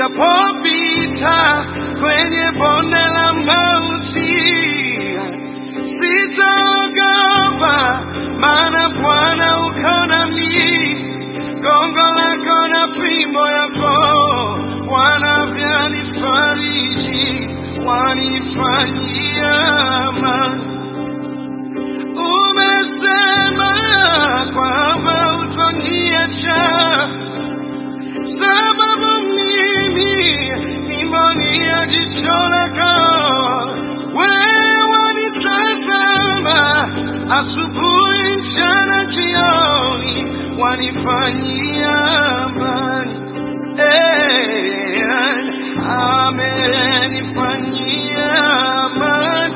nijapopita kwenye bonde la mauti, sitaogopa, maana Bwana uko nami, gongo lako na fimbo yako Bwana vyanifariji, wanifanyia amani. Umesema kwamba utoniacha, sababu mimi ni mboni ya jicho lako. Wewe wanitazama asubuhi, mchana, jioni, wanifanyia amani. Eh, amenifanyia amani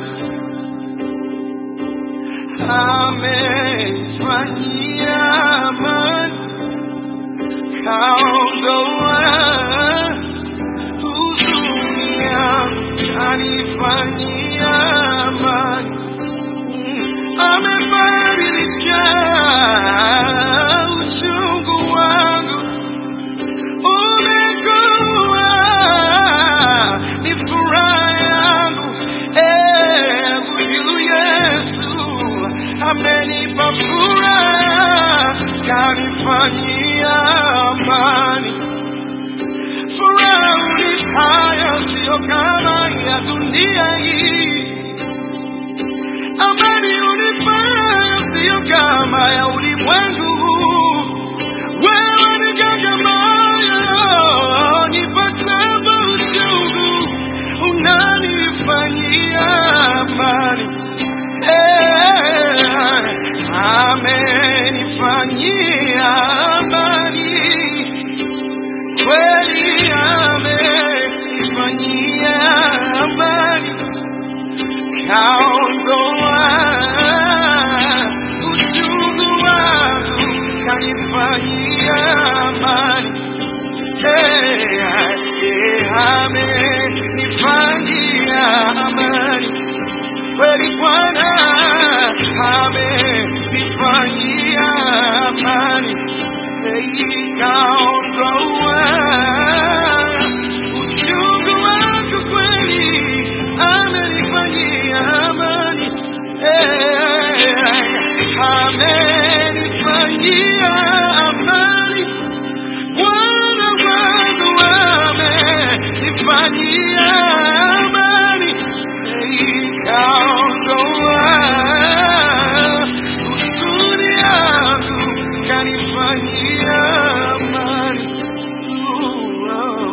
amenifanyia amani, kaondoa huzuni yangu, kanifanyia amani, amebadilisha uchungu wangu, umekuwa ni furaha yangu. Eh, huyu Yesu amenipa furaha, kanifanyia amani. Furaha unipayo sio kama ya dunia hii, amani unipayo sio kama ya ulimwengu huu. Wewe ni ganga moyo, nipatapo uchungu, unanifanyia amani. Eh, amenifanyia amani, kweli amenifanyia amani, kaondoa uchungu wangu, kanifanyia amani. Eh, eh, amenifanyia amani kweli Bwana amenifanyia amani, ikaondoa uchungu wangu, kweli amenifanyia amani, Eh, amenifanyia amani, Bwana wangu amenifanyia amani ikaondoa huzuni yangu, kanifanyia amani. Uh, oh,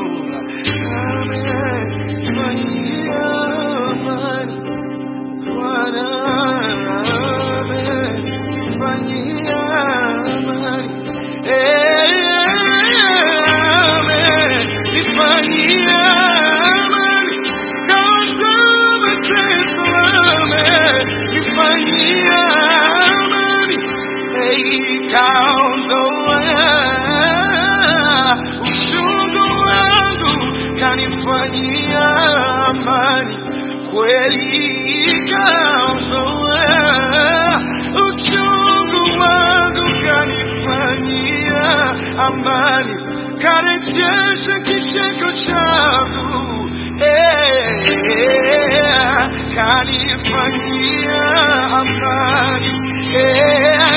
amenifanyia amani. Bwana amenifanyia amani. Eh, amenifanyia amani. Kaondoa mateso, amenifanyia amani. Eh, kaondoa uchungu wangu, kanifanyia amani kweli kaondoa uchungu wangu, kanifanyia amani, karejesha kicheko changu eh, kanifanyia amani eh,